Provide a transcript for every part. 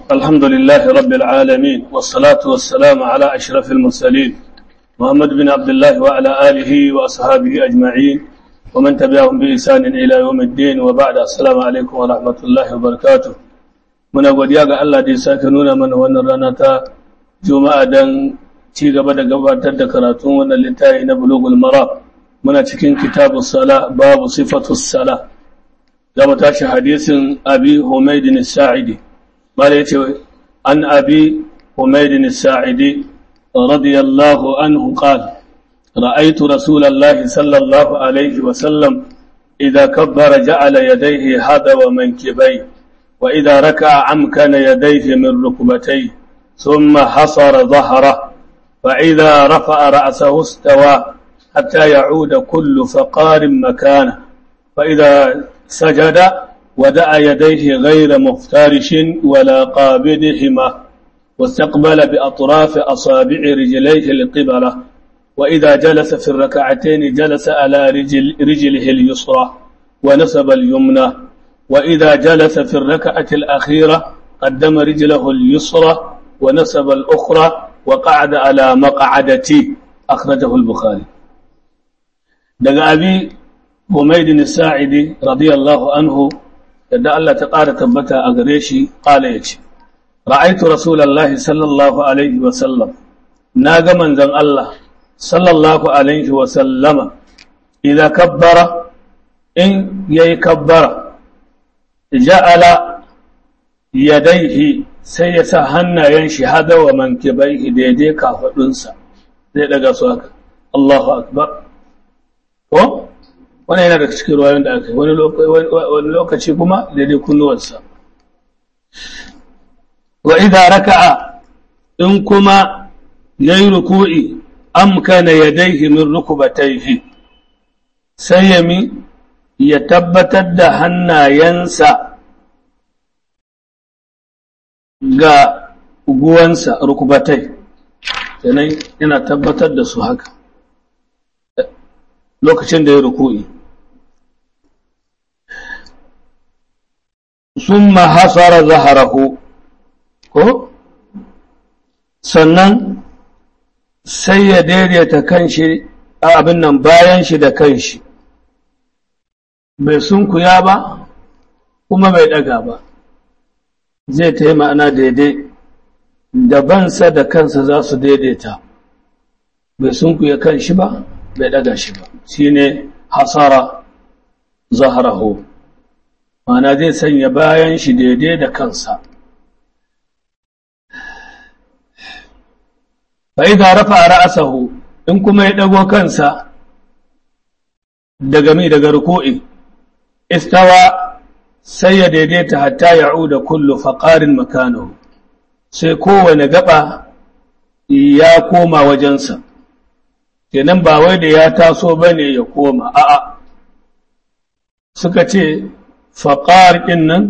الحمد لله رب العالمين والصلاة والسلام على أشرف المرسلين محمد بن عبد الله وعلى آله وأصحابه أجمعين ومن تبعهم بإحسان إلى يوم الدين وبعد السلام عليكم ورحمة الله وبركاته muna godiya ga Allah da ya sake nuna mana wannan rana ta Juma'a dan ci gaba da gabatar da karatun wannan littafi na Bulughul Maram muna cikin kitabus sala babu sifatus sala da mu tashi hadisin Abi Humayd as-Sa'idi bala yace an Abi Humayd as-Sa'idi radiyallahu anhu qala رأيت رسول الله صلى الله عليه وسلم إذا كبر جعل يديه هذا ومنكبيه وإذا ركع أمكن يديه من ركبتيه ثم حصر ظهره فإذا رفع رأسه استوى حتى يعود كل فقار مكانه فإذا سجد ودع يديه غير مفترش ولا قابضهما واستقبل بأطراف أصابع رجليه القبلة وإذا جلس في الركعتين جلس على رجل رجله اليسرى ونصب اليمنى وإذا جلس في الركعة الأخيرة قدم رجله اليسرى ونصب الأخرى وقعد على مقعدتي أخرجه البخاري دقى أبي حميد الساعدي رضي الله عنه يدى الله تقارى تبتا أغريشي قال يتي رأيت رسول الله صلى الله عليه وسلم ناغ من ذن الله صلى الله عليه وسلم إذا كبر إن يكبر ja'ala yadaihi sai ya sa hannayen shi hada wa mankibaihi daidai kafadunsa zai daga su haka Allahu akbar ko wannan yana daga cikin ruwayoyin da aka yi wani lokaci kuma daidai kunnuwarsa wa idza raka'a in kuma yayi ruku'i amkana yadaihi min rukubatayhi sai ya mi ya tabbatar da hannayensa ga guwansa rukubatai sannan yana tabbatar da su haka lokacin da ya ruku'i sun mahasara zaharahu ko sannan sai ya daidaita kanshi abin nan bayan shi da kanshi bai sunkuya ba kuma bai daga ba zai ta yi ma'ana daidai dabansa da kansa za su daidaita bai sunkuya kan shi ba bai daga shi ba shi ne hasara zaharahu ma'ana zai sanya bayan shi daidai da kansa fa'iza rafa a ra'asahu in kuma ya ɗago kansa daga mai daga ruku'i istawa sai ya daidaita hatta ya'uda kullu faqarin makanahu sai kowane gaba ya koma wajensa kenan ba wai da ya taso bane ya koma a'a suka ce faqar din nan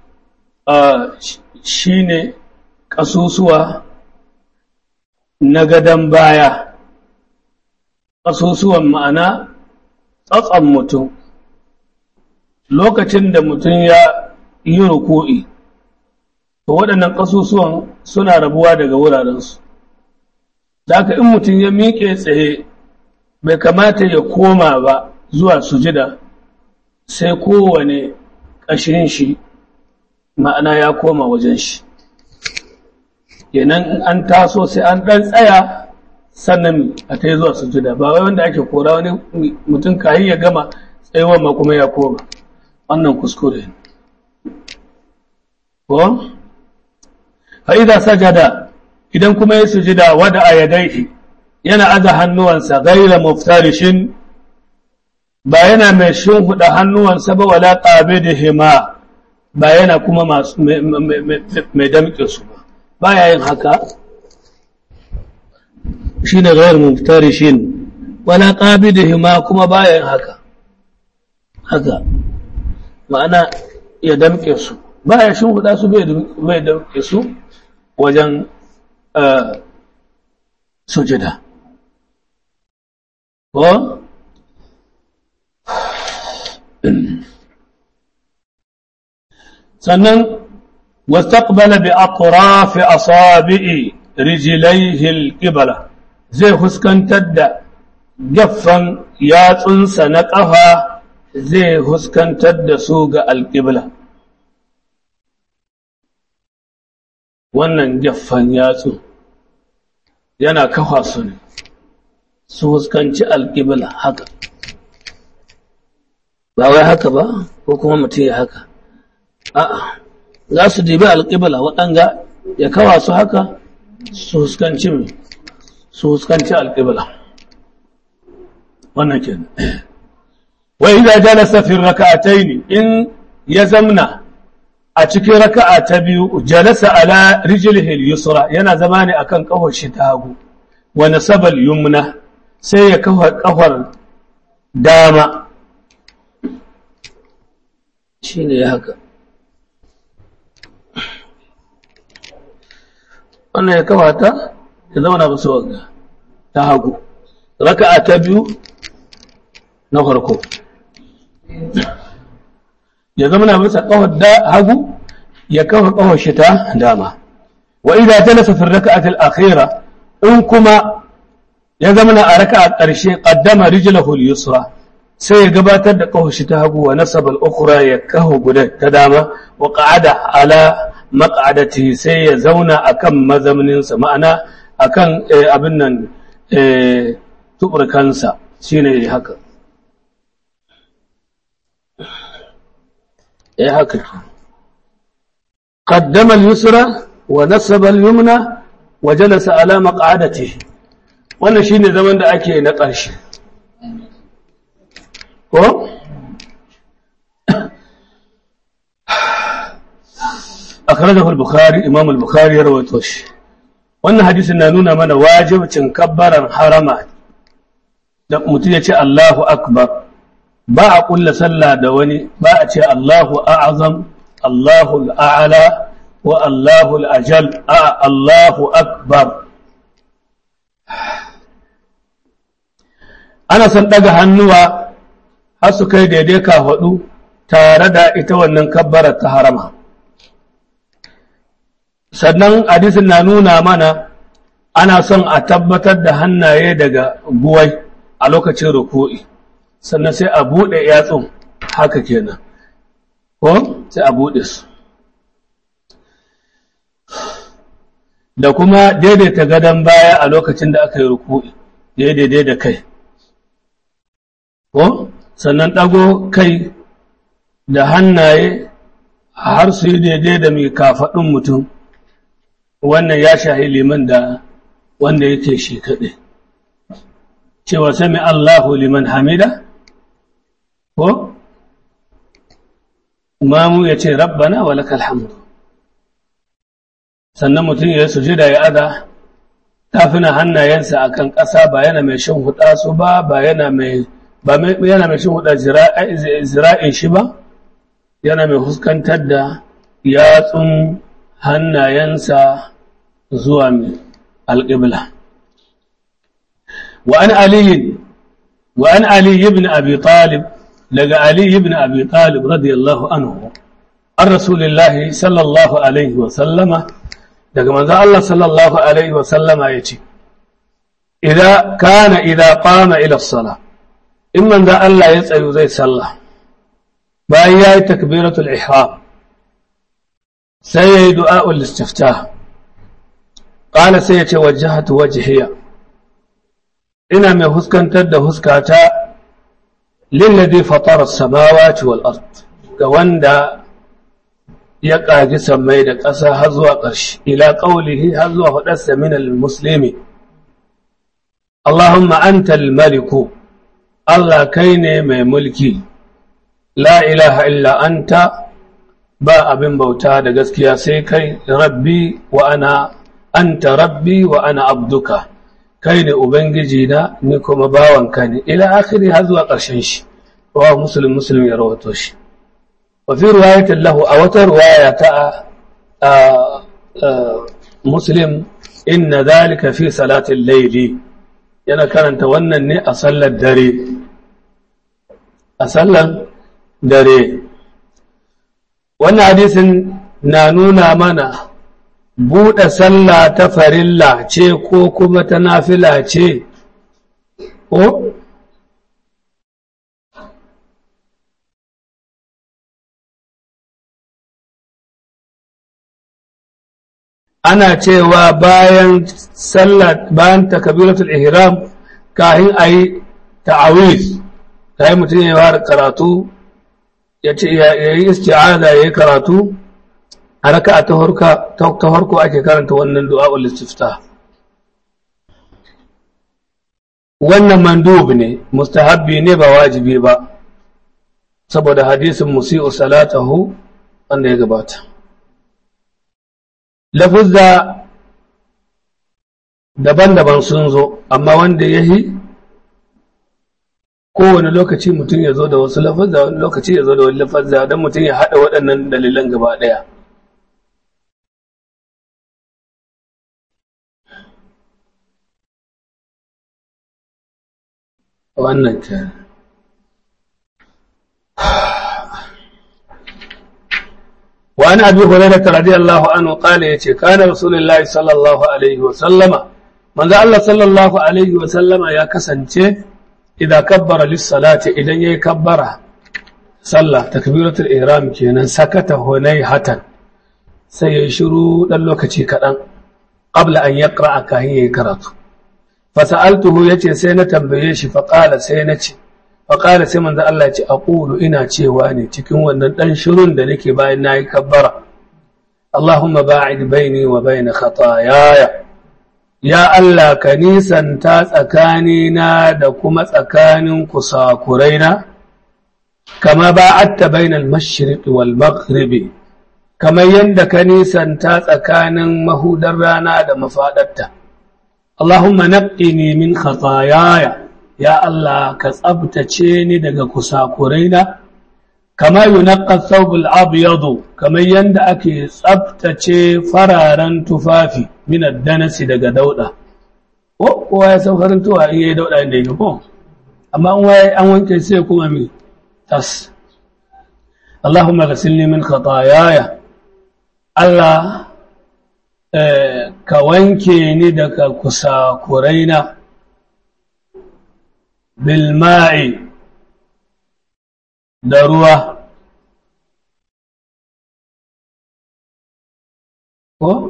shine kasusuwa na gadan baya kasusuwan ma'ana tsatsan mutum lokacin da mutum ya yi ruku'i to waɗannan ƙasusuwan suna rabuwa daga wurarensu da haka in mutum ya miƙe tsaye bai kamata ya koma ba zuwa sujida sai kowane ƙashin shi ma'ana ya koma wajen shi kenan an taso sai an ɗan tsaya sannan a ta yi zuwa sujida ba wai wanda ake kora wani mutum kayi ya gama tsayuwa ma kuma ya koma wannan kuskure ne ko fa'iza sajada idan kuma ya sujida wada a yadaihi yana aza hannuwansa gaira muftarishin ba yana mai huda hannuwansa ba wala ƙabe da hima ba yana kuma masu mai damƙe su ba ba ya yin haka shi ne gaira muftarishin wala ƙabe da hima kuma ba ya yin haka haka ma'ana ya damƙe su ba ya shi huda su bai damƙe su wajen sujida ko sannan wastaqbala bi atrafi asabi'i rijlaihi alqibla zai huskantar da gaffan yatsunsa na ƙafa zai huskantar da su ga alƙibla wannan gaffan yatsu yana kafa su ne su huskanci alƙibla haka ba wai haka ba ko kuma mutum ya haka a'a za su dibi alƙibla waɗanga ya kawa su haka su huskanci mai su huskanci alƙibla wannan ke wa idza jalasa fi rak'atayn in ya zamna a cikin raka'a ta biyu jalasa ala rijlihi al-yusra yana zama ne akan kafar shi ta hagu wa nasaba al-yumna sai ya kafa kafar dama shine ya haka wannan ya kafa ta ya zauna ba su wanga ta hagu raka'a ta biyu na farko ya zama na bisa kawar da hagu ya kafa kawar shi ta dama wa idza jalasa fi raka'ati al-akhira in kuma ya zama na a raka'a ƙarshe qaddama rijlahu al-yusra sai ya gabatar da kawar shi ta hagu wa nasaba al-ukhra ya kafa guda ta dama wa qa'ada ala maq'adati sai ya zauna akan mazamninsa ma'ana akan abin nan tuburkansa shine haka eh haka qaddama al-yusra wa nasaba al-yumna wa jalasa ala maq'adatihi wannan shine zaman da ake na ƙarshe ko akhrajahu al-bukhari imam al-bukhari ya rawaito shi wannan hadisin na nuna mana wajibcin kabbaran harama da mutum ya ce Allahu akbar ba a kulla sallah da wani ba a ce Allahu a'azam Allahu al'ala wa Allahu al'ajal a Allahu akbar ana son daga hannuwa har su kai daidai kafaɗu tare da ita wannan kabbarar ta harama sannan hadisin na nuna mana ana son a tabbatar da hannaye daga guwai a lokacin ruku'i sannan sai a buɗe yatsun haka kenan ko sai a buɗe su da kuma daidaita gadon baya a lokacin da aka yi ruku'i daidai da kai ko sannan ɗago kai da hannaye har su yi daidai da mai kafaɗin mutum wannan ya shahi liman da wanda yake shi kaɗai cewa sami Allahu liman hamida ko mamu ya ce rabbana wa lakal hamdu sannan mutum ya sujida ya ada tafina hannayensa akan ƙasa ba yana mai shin huda su ba ba yana mai ba yana mai shin huda zira'in shi ba yana mai huskantar da yatsun hannayensa zuwa mai alƙibla وعن علي وعن علي بن أبي طالب لقى علي بن أبي طالب رضي الله عنه عن رسول الله صلى الله عليه وسلم لقى من الله صلى الله عليه وسلم يتي إذا كان إذا قام إلى الصلاة إما ذا الله يسأل زي صلى بايا تكبيرة الإحرام سيد دعاء الاستفتاح قال سيتي وجهت وجهي ina mai huskantar da huskata lillazi fatara samawati wal ard ga wanda ya ƙagi sammai da ƙasa har zuwa ƙarshe ila qaulihi har zuwa faɗarsa min al muslimi Allahumma antal maliku Allah kai ne mai mulki la ilaha illa anta ba abin bauta da gaskiya sai kai rabbi wa ana anta rabbi wa ana abduka kai ne ubangiji na ni kuma bawanka ne ila akhiri har zuwa ƙarshen shi wa muslim muslim ya rawato shi wa fi riwayatin lahu a wata riwaya ta muslim inna dhalika fi salatin layli yana karanta wannan ne a sallar dare a sallar dare wannan hadisin na nuna mana buɗe sallah ta farilla ce ko kuma ta nafila ce ko ana cewa bayan sallah bayan takabiratul ihram kahin ayi ta'awiz kayan mutum ya fara karatu ya ce ya yi isti'aza ya yi karatu a raka ta harko ake karanta wannan du'a'ul istifta wannan mandub ne mustahabbi ne ba wajibi ba saboda hadisin musi'u salatahu wanda ya gabata lafuzza daban-daban sun zo amma wanda ya yi kowane lokaci mutum ya zo da wasu lafazza wani lokaci ya zo da wani lafazza don mutum ya haɗa waɗannan dalilan gaba ɗaya wannan ke وعن أبي هريرة رضي الله عنه قال يتي كان رسول الله صلى الله عليه وسلم من ذا الله صلى الله عليه وسلم يا كسنتي إذا كبر للصلاة إذا يكبر صلى تكبيرة الإحرام كينا سكت هنيهة سيشرو للوكتي كدن قبل أن يقرأ كهي كرات فسألته يتي سينة تنبيش فقال سينتي فقال سيمن ذا الله يتي أقول إنا تيواني تكون ونن شرون دنكي باين ناي كبر اللهم باعد بيني وبين خطاياي ya Allah ka nisanta tsakanina da kuma tsakanin kusakuraina, kama ba'atta bainal mashriqi wal maghribi kamar yadda ka nisanta tsakanin mahudar rana da mafaɗarta. Allahumma naqqini min khataayaya ya Allah ka tsabtace ni daga kusakuraina kama yunaqqa thawbul abyadu kamar yanda ake tsabtace fararen tufafi min ad-danasi daga dauda ko kowa ya san farin tuwa in yayi dauda inda yake ko amma an waye an wanke sai kuma mi tas Allahumma ghasilni min khataayaya Allah ka wanke ni daga kusakuraina bil ma'i da ruwa ko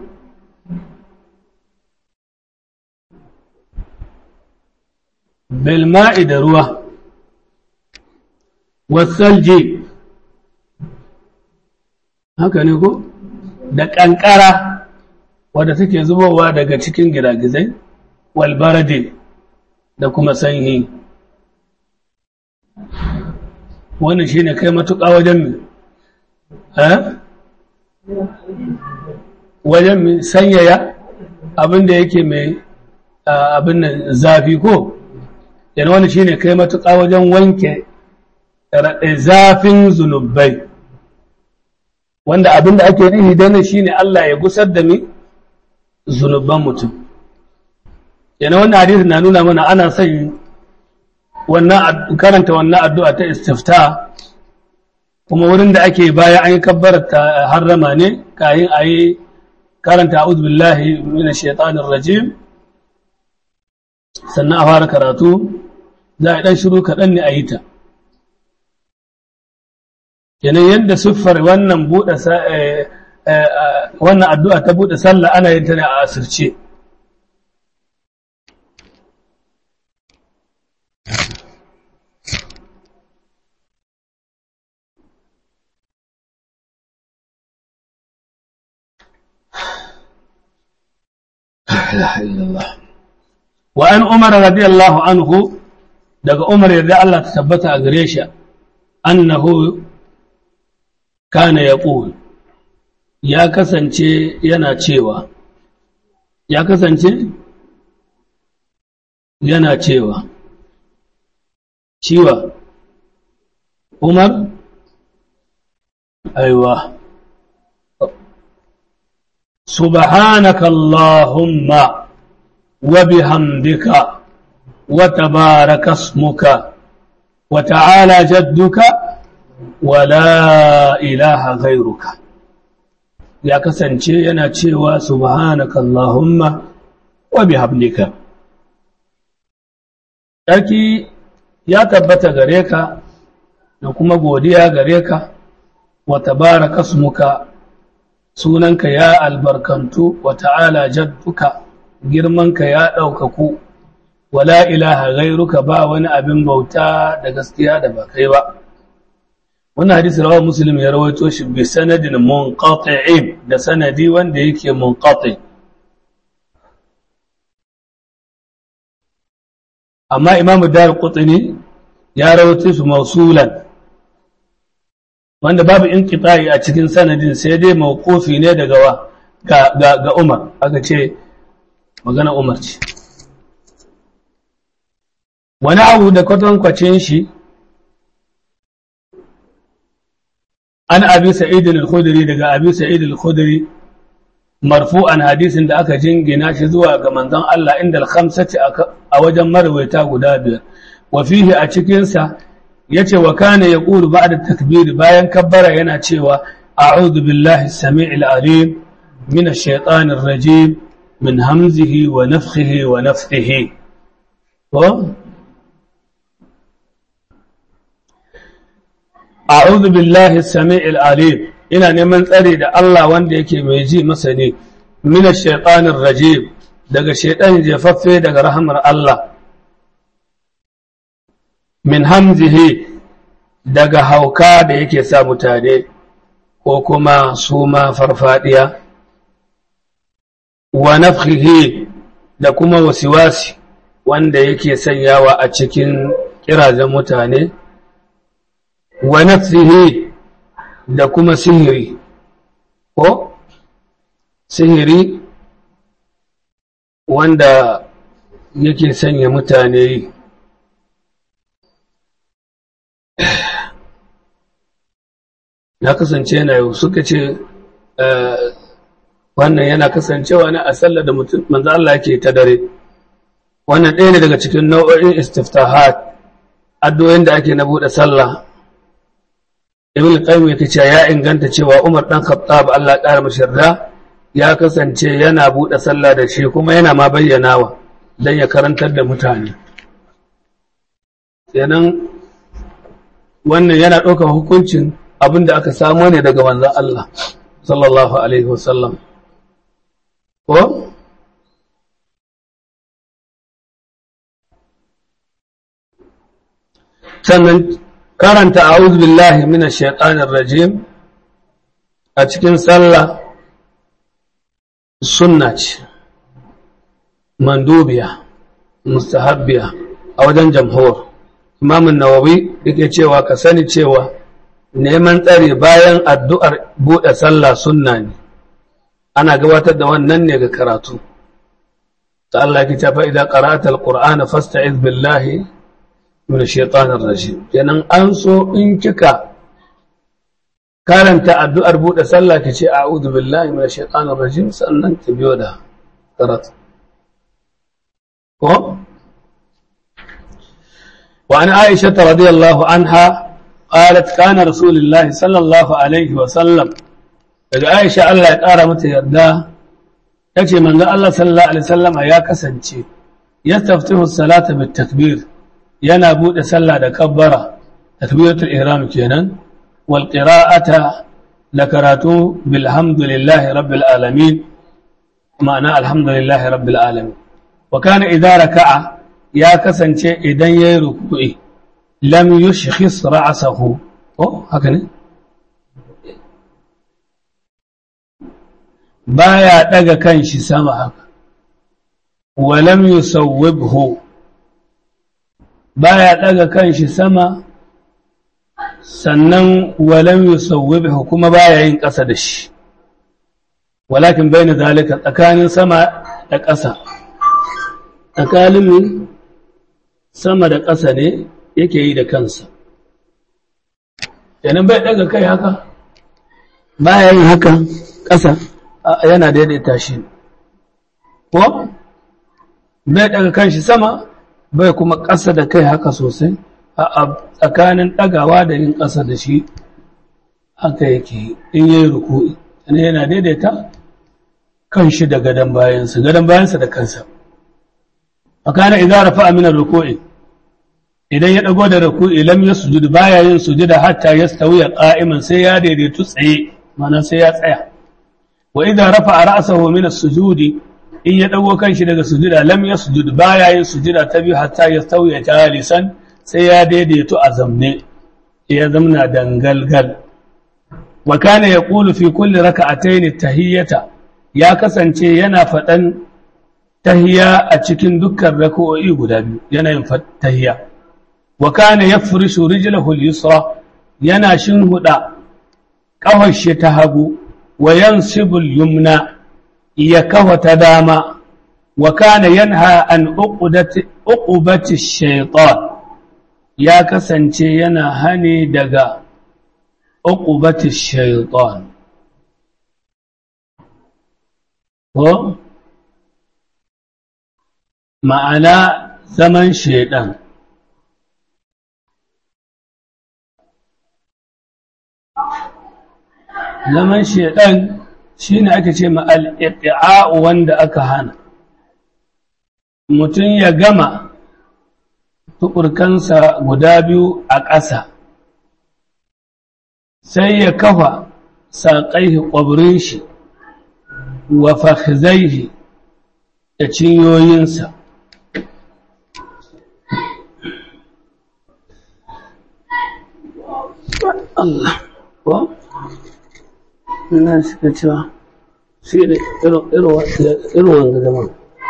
bilma'i da ruwa wasalji haka ne ko da ƙanƙara wadda take zubowa daga cikin giragizai walbarade da kuma sanyi wannan shi ne kai matuƙa wajen mi wajen mi sanyaya abinda yake mai abin nan zafi ko yana wani shi ne kai matuƙa wajen wanke zafin zunubai wanda abinda ake nihi dana shi ne Allah ya gusar da mi zunuban mutum yana wannan hadisi na nuna mana ana son wannan karanta wannan addu'a ta istifta kuma wurin da ake baya an yi kabbar ta harrama ne kayan a yi karanta a'udhu billahi minash shaitanir rajim sannan a fara karatu za a ɗan shiru kaɗan ne a yi ta kenan yadda siffar wannan buɗe wannan addu'a ta buɗe sallah ana yin ta ne a asirce ilaha illallah wa an umar radiyallahu anhu daga umar yadda Allah ta tabbata a gare shi annahu kana yaqul ya kasance yana cewa ya kasance yana cewa ciwa umar aiwa سبحانك اللهم وبحمدك وتبارك اسمك وتعالى جدك ولا إله غيرك ya kasance yana cewa subhanaka Allahumma wa bihamdika Sarki ya tabbata gare ka da kuma godiya gare ka wa tabaraka smuka sunanka ya albarkantu wa ta'ala jadduka girmanka ya ɗaukaku wala ilaha gairuka ba wani abin bauta da gaskiya da ba kai ba wannan hadisi rawar muslim ya rawaito shi bi sanadin munqati'in da sanadi wanda yake munqati amma imam dar qutni ya rawaito su mausulan wanda babu inqita'i a cikin sanadin sai dai mawqufi ne daga wa ga, ga, ga Umar aka ce magana Umar ce wani abu da kwatankwacin shi an abi sa'id al-khudri daga abi sa'id al-khudri marfu'an hadisin da aka jingina shi zuwa ga manzon Allah inda al-khamsati a wajen marwaita guda biyar wa fihi a cikin sa yace wa kana yaqulu ba'da takbir bayan kabbara yana cewa a'udhu billahi as-sami'il alim min ash-shaytanir rajim min hamzihi wa nafthihi wa nafthihi a'udhu billahi as-sami'il alim ina neman tsari da Allah wanda yake mai ji masani min ash-shaytanir rajim daga shaytan jefaffe daga rahmar Allah min hamzihi daga hauka da yake sa mutane ko kuma suma farfadiya wa nafhihi da kuma wasiwasi wanda yake sanyawa a cikin kirazen mutane wa nafsihi da kuma sihiri ko sihiri wanda yake sanya mutane yi ya kasance yana yau suka ce wannan yana kasancewa ne a sallar da mutum manzo Allah yake ta dare wannan ɗaya ne daga cikin nau'o'in istiftahat addu'o'in da ake na buɗe sallah ibn qayyim yake cewa ya inganta cewa Umar dan Khattab Allah ƙara mashi yarda ya kasance yana buɗe sallah da shi kuma yana ma bayyanawa dan ya karantar da mutane kenan wannan yana ɗaukar hukuncin abin da aka samo ne daga manzon Allah sallallahu alaihi wasallam ko sannan karanta a'udhu billahi minash shaitanir rajim a cikin sallah sunna ce mandubiya mustahabbiya a wajen jamhur imam nawawi yake cewa ka sani cewa neman tsare bayan addu'ar buɗe sallah sunna ne ana gabatar da wannan ne ga karatu ta Allah ki tafa idan qara'ata alqur'ana fasta'iz billahi min shaitanir rajim kenan an so in kika karanta addu'ar buɗe sallah ki ce a'udhu billahi min shaitanir rajim sannan ki biyo da karatu ko wa an aisha radiyallahu anha qalat kana rasulullahi sallallahu alaihi wa sallam daga aisha Allah ya ƙara mata yarda tace manzo Allah sallallahu alaihi wasallama ya kasance yastaftihu salata bit takbir yana bude sallah da kabbara takbiratul ihram kenan wal qira'ata la karatu bilhamdulillahi rabbil alamin ma'ana alhamdulillahi rabbil alamin wa kana idza raka'a ya kasance idan yayi ruku'i lam yushkhis ra'sahu oh haka ne baya daga kanshi sama haka wa lam yusawwibhu baya daga kanshi sama sannan wa lam yusawwibhu kuma baya yin ƙasa da shi walakin bayna zalika tsakanin sama da ƙasa tsakanin sama da ƙasa ne yake yi da kansa yanin bai daga kai haka baya yin haka ƙasa yana daidaita shi ko bai daga kanshi sama bai kuma ƙasa da kai haka sosai a tsakanin ɗagawa da yin ƙasa da shi haka yake in yi ruku'i ne yana daidaita kan shi da gadon bayansa gadon bayansa da kansa fakana idan rafa min ruku'i idan ya dago da ruku'i lam yasjud baya yin sujuda hatta yastawiya qa'iman sai ya daidaitu tsaye ma'ana sai ya tsaya wa idan rafa ra'sahu min as-sujudi in ya dago kanshi daga sujuda lam yasjud baya yin sujuda ta biyu hatta yastawiya jalisan sai ya daidaitu a zamne ya zamna dangalgal wa kana yaqulu fi kulli raka'atayn tahiyyata ya kasance yana faɗan tahiyya a cikin dukkan raka'o'i guda biyu yana yin tahiyya wa kana yafrishu rijlahu al-yusra yana shinhuda kafar shi ta hagu wa yansibu al-yumna ya kafa ta dama wa kana yanha an uqdati uqubati shaytan ya kasance yana hani daga uqubati shaytan ko ma'ana zaman shaidan zaman shaidan shine ake ce ma al wanda aka hana mutum ya gama tukurkansa guda biyu a ƙasa sai ya kafa saƙaihi ƙwabrin shi wa fakhzaihi da cinyoyinsa Allah ko ina suka cewa shi da irin wanga zaman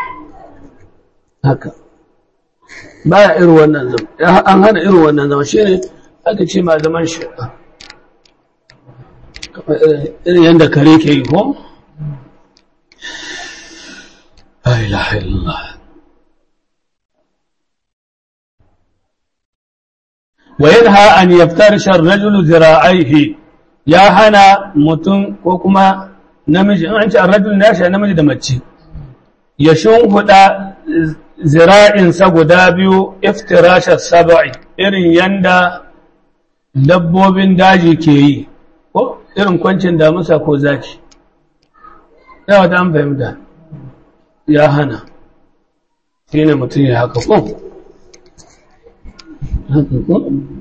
haka baya irin wannan zama an hana irin wannan zama shi ne aka ce ma zaman shi irin yadda kare ke yi ko la ilaha illallah wa yanha an yaftarisha ar-rajulu zira'aihi ya hana mutum ko kuma namiji an ce ar-rajul ne shi namiji da mace ya shunhuda zira'insa guda biyu iftirasha sab'i irin yanda dabbobin daji ke yi ko irin kwancin damusa ko zaki yawa ta an fahimta ya hana shi ne mutum ya haka ko haka ko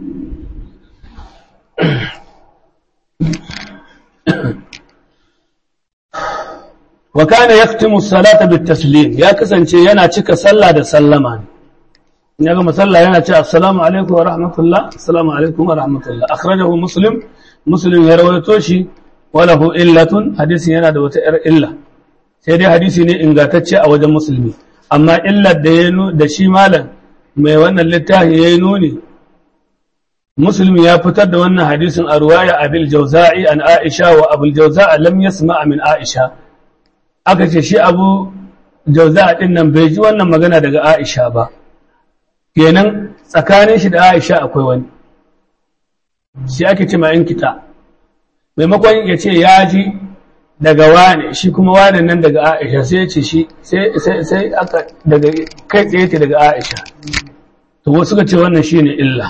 wa kana yaktimu salata bit taslim ya kasance yana cika sallah da sallama ne ya gama sallah yana ce assalamu alaikum wa rahmatullah assalamu alaikum wa rahmatullah akhrajahu muslim muslim ya rawaito shi wa lahu illatun hadisi yana da wata yar illa sai dai hadisi ne ingantacce a wajen musulmi amma illar da ya da shi malam mai wannan littafi yayi nuni muslim ya fitar da wannan hadisin a ruwaya abil jawza'i an aisha wa abul jawza'a lam yasma min aisha aka ce shi abu jauza ɗin nan bai ji wannan magana daga aisha ba kenan tsakanin shi da aisha akwai wani shi ake ce ma'in kita maimakon ya ce ya ji daga wane shi kuma wane nan daga aisha sai ya ce shi sai aka daga kai tsaye ce daga aisha to wasu ka ce wannan shi ne illa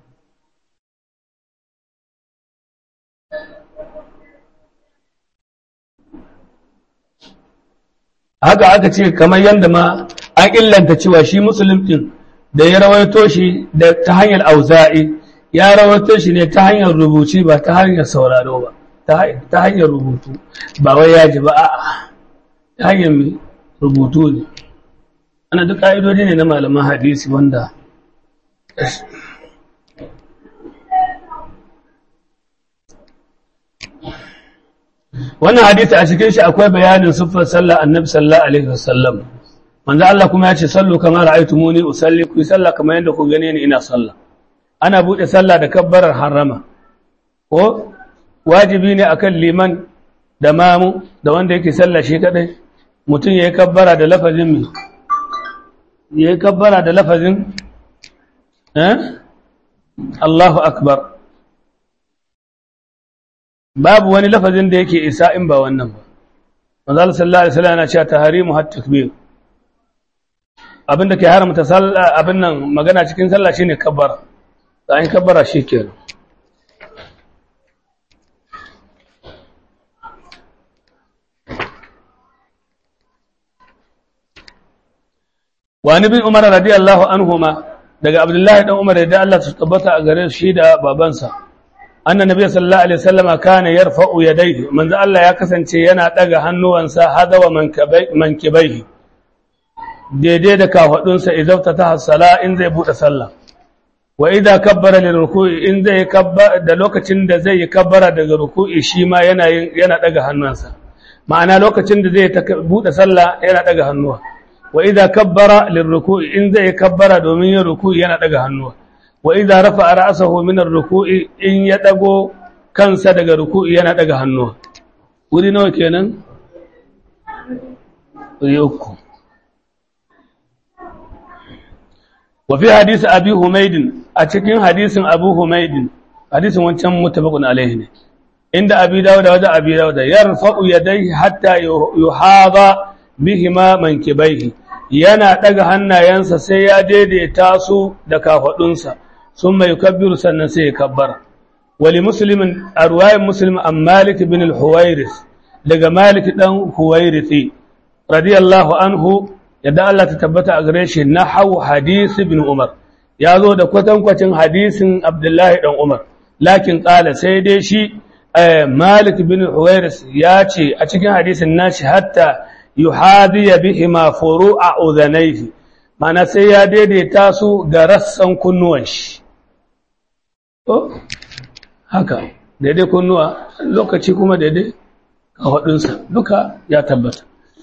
haka aka ce kamar yadda ma an illanta cewa shi musulun ɗin da ya rawaito shi da ta hanyar auza'i ya rawaito shi ne ta hanyar rubuci ba ta hanyar sauraro ba ta hanyar rubutu ba wai ya ji ba a ta hanyar rubutu ne ana duk ƙa'idodi ne na malaman hadisi wanda wannan hadisi a cikin shi akwai bayanin siffar sallah annabi sallallahu alaihi wasallam manzo Allah kuma ya ce sallu kama ra'aytumuni usalli ku sallah kamar yadda ku gane ni ina sallah ana bude sallah da kabbarar harama ko wajibi ne akan liman da mamu da wanda yake sallah shi kadai mutum yayi kabbara da lafazin mi yayi kabbara da lafazin eh Allahu akbar babu wani lafazin da yake isa in ba wannan ba manzo sallallahu alaihi wasallam yana cewa taharimu hat takbir abinda ke haramta sallah abin nan magana cikin sallah shine kabbara da an kabbara shikenan wa ni bin umar radiyallahu anhuma daga abdullahi dan umar da Allah su tabbata a gare shi da babansa anna nabiy sallallahu alaihi wasallama kana yarfa'u yadayhi manzo Allah ya kasance yana daga hannuwansa hadawa mankabai mankibaihi daidai da kafadunsa idan ta hasala in zai bude sallah wa idza kabbara lil ruku'i in zai kabbara da lokacin da zai kabbara daga ruku'i shi ma yana yana daga hannunsa ma'ana lokacin da zai bude sallah yana daga hannuwa wa idza kabbara lil ruku'i in zai kabbara domin yin ruku'i yana daga hannuwa wa idza rafa'a ra'sahu min ar-ruku'i in ya dago kansa daga ruku'i yana daga hannuwa wuri nawa kenan wuri uku wa fi hadisi abi humaydin a cikin hadisin abu humaydin hadisin wancan mutabaqun alaihi ne inda abi dawud wajen abi dawud yarfa'u yadayhi hatta yuhada bihima mankibaihi yana daga hannayensa sai ya daidaita su da kafadunsa sun mai kabbiru sannan sai ya kabbara wali muslimin a ruwayin muslim an malik bin al-huwairis daga malik dan huwairisi radiyallahu anhu yadda Allah ta tabbata a gare shi na hau hadisi bin umar ya zo da kwatankwacin hadisin abdullahi dan umar lakin kala sai dai shi malik bin huwairis ya ce a cikin hadisin nashi hatta yuhadiya bihima furu'a udhanayhi mana sai ya daidaita su ga rassan kunnuwan shi to haka daidai kunnuwa lokaci kuma daidai kafadunsa duka ya tabbata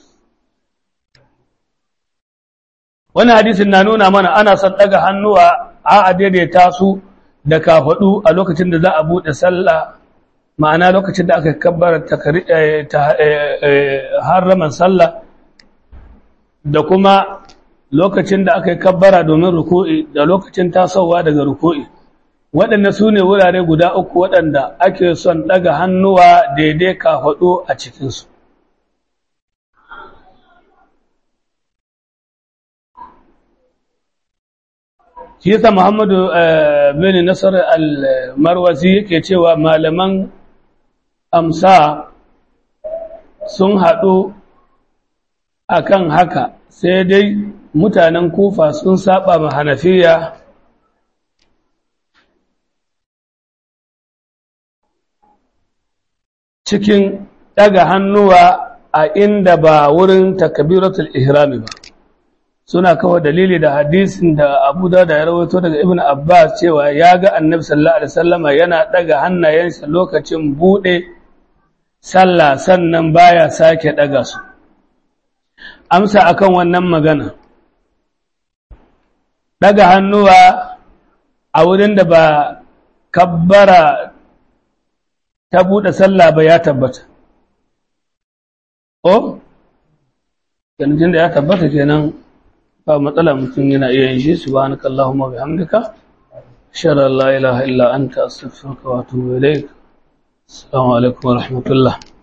wani hadisin na nuna mana ana son daga hannuwa a daidaita su da kafadu a lokacin da za a bude sallah ma'ana lokacin da aka kabbara harraman sallah da kuma lokacin da aka yi kabbara domin ruku'i da lokacin tasowa daga ruku'i waɗanda su ne wurare guda uku waɗanda ake son ɗaga hannuwa daidai kafaɗo a cikinsu shi yasa muhammadu bin nasar al-marwazi yake cewa malaman amsa sun haɗu akan haka sai dai mutanen kufa sun saba ma hanafiya cikin ɗaga hannuwa a inda ba wurin takabiratul ihrami ba suna kawo dalili da hadisin da Abu da ya rawaito daga Ibn Abbas cewa ya ga Annabi sallallahu alaihi wasallama yana daga hannayensa lokacin bude sallah sannan baya sake daga su amsa akan wannan magana daga hannuwa a wurin da ba kabbara ta bude sallah ba ya tabbata oh kenan da ya tabbata kenan ba matsala mutum yana iya yin shi subhanaka allahumma bihamdika ashhadu an la ilaha illa anta astaghfiruka wa atubu ilaik assalamu alaikum wa rahmatullah